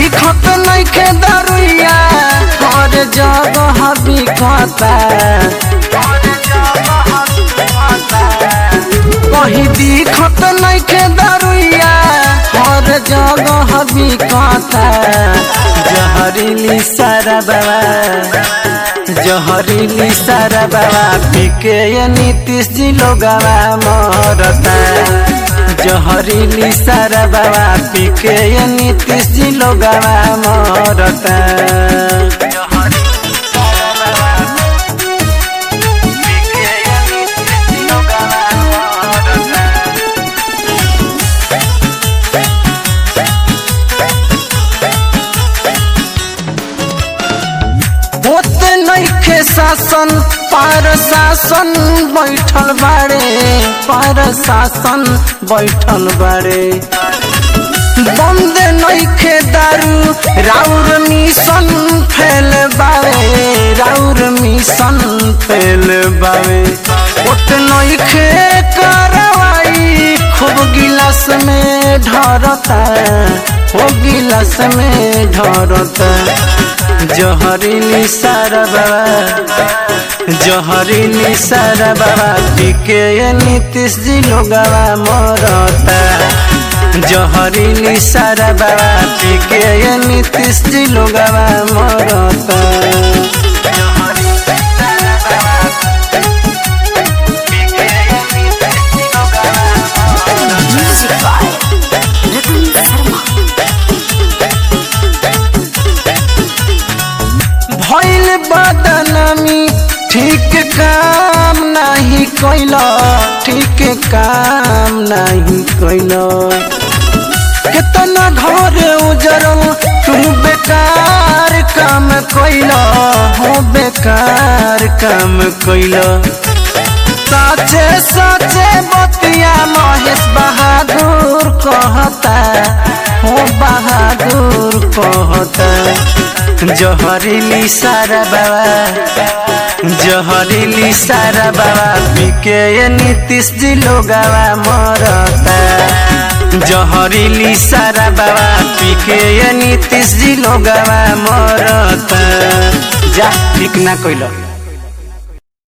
दिखत नइखे दरुइया हर जगह बिकता कहीं दिखत नइखे दरुइया हर जगह बिकता जहरीली सारा बाबा जहरीली सारा बाबा पीके ये नीतीश जी लोगवा मरता जहरीली सारा बाबा पीके ये नीतीश जी लोगवा मरता होत नइखे शासन पार शासन बैठल बाड़े पार शासन बैठल बाड़े बंद नइखे दारू राउर मिशन फैल बावे राउर मिशन फैल बावे होत नइखे करवाई खूब गिलास में ढरता हो गिलास में ढरता जहरीली सारा बाबा जहरीली सारा बाबा पीके ये नीतीश जी लोगवा मरता जहरीली सारा बाबा पीके ये नीतीश जी लोगवा मरता Music by Ratan Sharma. भइल बदनामी ठीक काम नहीं कैल ठीक काम नहीं कैल कितना घर उजरल तू बेकार काम कैल हो बेकार काम कैल साचे साचे बतिया महेश बहादुर कहता हो बहादुर कहता जहरीली सारा बाबा जहरीली सारा बाबा पीके ये नीतीश जी लोगवा मरता जहरीली सारा बाबा पीके ये नीतीश जी लोगवा मरता जा ठीक ना कइल